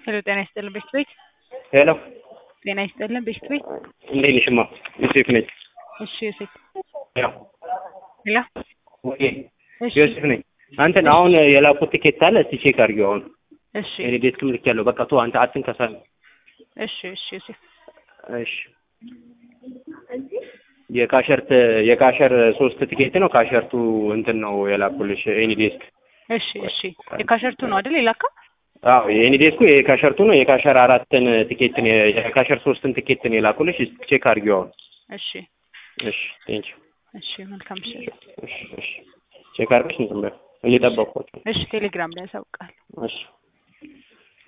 ሄሎ ጤና ይስጥልን ቤት ቤት ሄሎ ጤና ይስጥልን ቤት ቤት እንዴት ነሽማ? ዮሴፍ ነኝ። እሺ ዮሴፍ ያው ሄሎ ወይ እሺ ዮሴፍ ነኝ። አንተን አሁን የላኩት ቲኬት አለ እስቲ ቼክ አድርጊው። አሁን እሺ እኔ ዴስክም ልክ ያለው በቃ ቶ አንተ አትንከሳል። እሺ እሺ ዮሴፍ እሺ የካሸርት የካሸር ሶስት ቲኬት ነው። ካሸርቱ እንትን ነው የላኩልሽ ኤኒ ዴስክ። እሺ እሺ የካሸርቱ ነው አይደል የላከው? አዎ የኤኒ ዴስኩ የካሸርቱ ነው። የካሸር አራትን ቲኬት ነው የካሸር ሶስትን ቲኬት ነው የላኩልሽ። እስቲ ቼክ አድርጊው አሁን። እሺ እሺ ቴንክ እሺ መልካም ምሽት። እሺ እሺ ቼክ አድርገሽ እንትን በይው እየጠበቅኳቸው። እሺ ቴሌግራም ላይ ያሳውቃል። እሺ